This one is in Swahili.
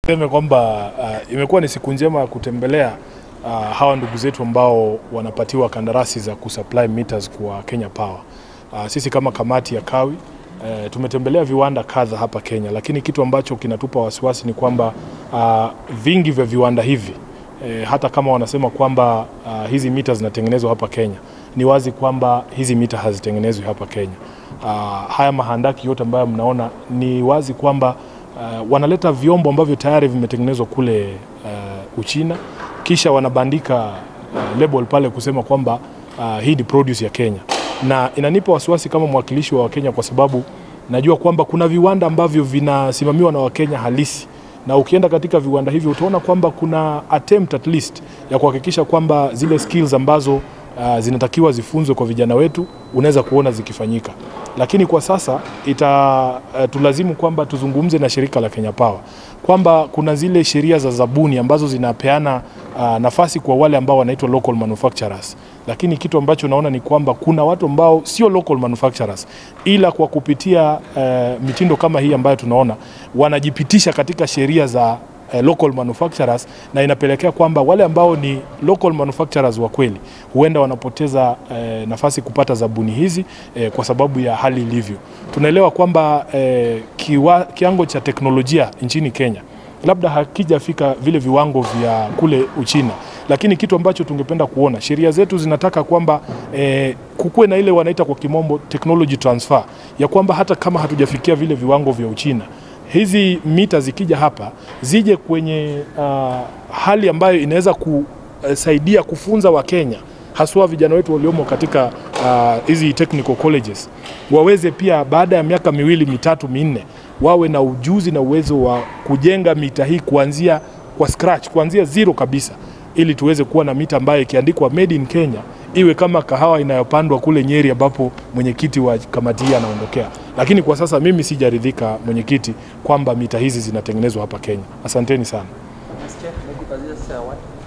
Seme kwamba uh, imekuwa ni siku njema kutembelea uh, hawa ndugu zetu ambao wanapatiwa kandarasi za kusupply meters kwa Kenya Power. Uh, sisi kama kamati ya Kawi uh, tumetembelea viwanda kadha hapa Kenya, lakini kitu ambacho kinatupa wasiwasi ni kwamba uh, vingi vya viwanda hivi eh, hata kama wanasema kwamba uh, hizi mita zinatengenezwa hapa Kenya, ni wazi kwamba hizi mita hazitengenezwi hapa Kenya. Uh, haya mahandaki yote ambayo mnaona ni wazi kwamba uh, wanaleta vyombo ambavyo tayari vimetengenezwa kule uh, Uchina, kisha wanabandika uh, label pale kusema kwamba uh, hii ni produce ya Kenya, na inanipa wasiwasi kama mwakilishi wa Wakenya kwa sababu najua kwamba kuna viwanda ambavyo vinasimamiwa na Wakenya halisi na ukienda katika viwanda hivyo utaona kwamba kuna attempt at least ya kuhakikisha kwamba zile skills ambazo uh, zinatakiwa zifunzwe kwa vijana wetu unaweza kuona zikifanyika, lakini kwa sasa ita uh, tulazimu kwamba tuzungumze na shirika la Kenya Power kwamba kuna zile sheria za zabuni ambazo zinapeana uh, nafasi kwa wale ambao wanaitwa local manufacturers, lakini kitu ambacho naona ni kwamba kuna watu ambao sio local manufacturers, ila kwa kupitia uh, mitindo kama hii ambayo tunaona wanajipitisha katika sheria za uh, local manufacturers na inapelekea kwamba wale ambao ni local manufacturers wa kweli huenda wanapoteza uh, nafasi kupata zabuni hizi uh, kwa sababu ya hali ilivyo. Tunaelewa kwamba uh, kiwa, kiwango cha teknolojia nchini Kenya labda hakijafika vile viwango vya kule Uchina, lakini kitu ambacho tungependa kuona sheria zetu zinataka kwamba eh, kukuwe na ile wanaita kwa kimombo technology transfer, ya kwamba hata kama hatujafikia vile viwango vya Uchina hizi mita zikija hapa zije kwenye uh, hali ambayo inaweza kusaidia kufunza Wakenya haswa vijana wetu waliomo katika hizi uh, technical colleges waweze pia baada ya miaka miwili mitatu minne wawe na ujuzi na uwezo wa kujenga mita hii kuanzia kwa scratch, kuanzia zero kabisa, ili tuweze kuwa na mita ambayo ikiandikwa made in Kenya iwe kama kahawa inayopandwa kule Nyeri ambapo mwenyekiti wa kamati hii anaondokea. Lakini kwa sasa mimi sijaridhika mwenyekiti, kwamba mita hizi zinatengenezwa hapa Kenya. Asanteni sana. Mr. Chair, maybe Aziz, uh, what